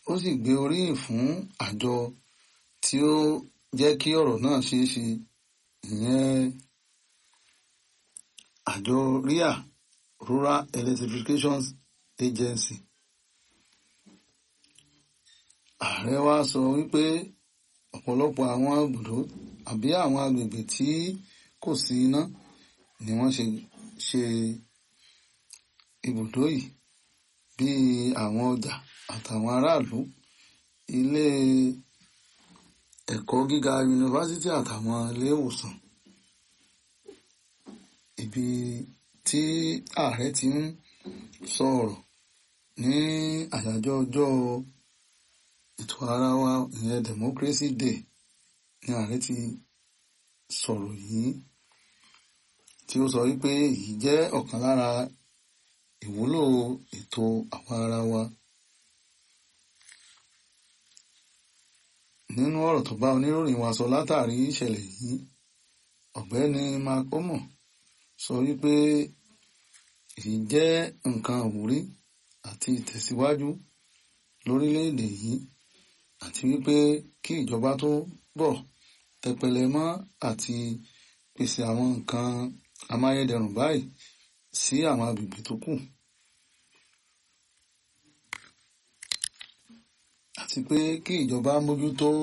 ó sì gbé oríyìn fún àjọ tí ó jẹ́ kí ọ̀rọ̀ náà ṣeé ṣe ìyẹn àjọ ria rural electrification agency ààrẹ wa sọ wípé ọ̀pọ̀lọpọ̀ àwọn ibùdó àbí àwọn agbègbè tí kò sí iná ni wọ́n ṣe ṣe ibùdó yìí bíi àwọn ọjà àtàwọn aráàlú ilé ẹ̀kọ́ gíga yunifásítì àtàwọn ilé ìwòsàn ibi tí ààrẹ ti ń sọ̀rọ̀ ní àyájọ́ ọjọ́ ètò ara wa ìyẹn democracy day ní ààrẹ ti sọ̀rọ̀ yìí tí ó sọ wípé èyí jẹ́ ọ̀kan lára ìwúlò ètò àwa ara wa. nínú ọ̀rọ̀ tó bá oníròyìn wa sọ látàrí ìṣẹ̀lẹ̀ yìí ọ̀gbẹ́ni makomo sọ wípé èyí jẹ́ nǹkan àwúrí àti ìtẹ̀síwájú lórílẹ̀‐èdè yìí àti wípé kí ìjọba tó bọ̀ tẹpẹlẹ mọ́ àti pèsè àwọn nǹkan amáyédẹrùn báyìí sí àwọn agbègbè tó kù àti pé kí ìjọba mójútó